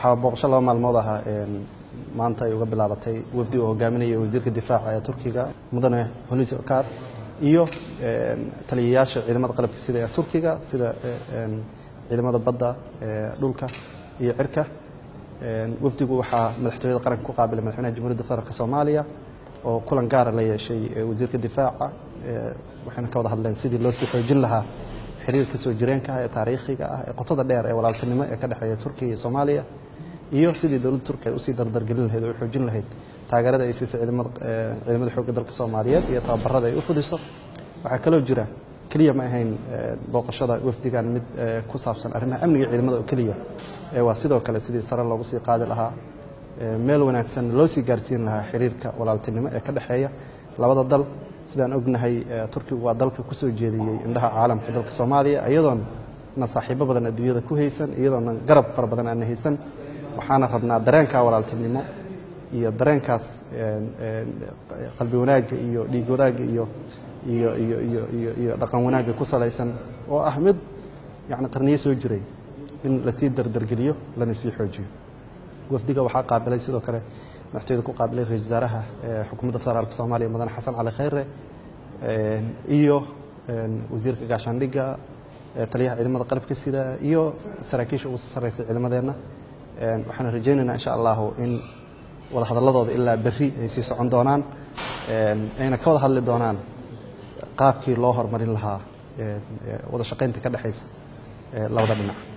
waxaa booqasho laba maalmood ahaa maanta ay uga bilaabatay wafdi uu hogaaminaya wasiirka difaaca ee turkiga mudane hulusi okar iyo taliyayaasha ciidamada qalabka sida ee turkiga sida ciidamada badda dhulka iyo cirka wafdigu waxaa madaxtooyada qaranka ku qaabilay madaxweynaha jamhuuriyadda federaalk soomaaliya oo kulan gaara la yeeshay wasiirka difaaca waxayna ka wada hadleen sidii loo sii xoojin lahaa xiriirka soo jireenka ah ee taariikhiga ah ee qotada dheer ee walaaltinimo ee ka dhexeeya turkiya iyo soomaaliya iyo sidii dowladda turkiya ay usii dardargelin lahayd oo u xoojin lahayd taageerada ay siisay ciidamada xoogga dalka soomaaliyeed iyo tababarada ay u fudiso waxaa kaloo jira keliya ma ahayn booqashada wafdigan mid ku saabsan arrimaha amniga ciidamada oo keliya waa sidoo kale sidii sare loogu sii qaadi lahaa meel wanaagsan loo sii gaarsiin lahaa xiriirka walaaltinimo ee ka dhexeeya labada dal sidaan ognahay turkigu waa dalka kusoo jeediyey indhaha caalamka dalka soomaaliya iyadoona saaxiibo badan adduunyada ku haysan iyadoona garab fara badan aana haysan waxaana rabnaa dareenkaa walaaltinimo iyo dareenkaas qalbi wanaagga iyo dhiig wanaagga iyo iyo iyo iyo iyo iyo dhaqan wanaagga ku salaysan oo ah mid yani qarniyo soo jiray in lasii dardargeliyo lana sii xoojiyo wafdiga waxaa qaabilay sidoo kale madaxtooyada ku qaabilay ra-isul wasaaraha xukuumadda federaalka soomaaliya mudane xasan cali khayre iyo wasiirka gaashaandhigga taliyaha ciidamada qalabka sida iyo saraakiisha ugu sarreysa ciidamadeenna waxaan rajaynaynaa insha allahu in wada hadalladooda ilaa berri ay sii socon doonaan ayna ka wada hadli doonaan qaabkii loo horumarin lahaa wada shaqaynta ka dhexaysa labada dhinac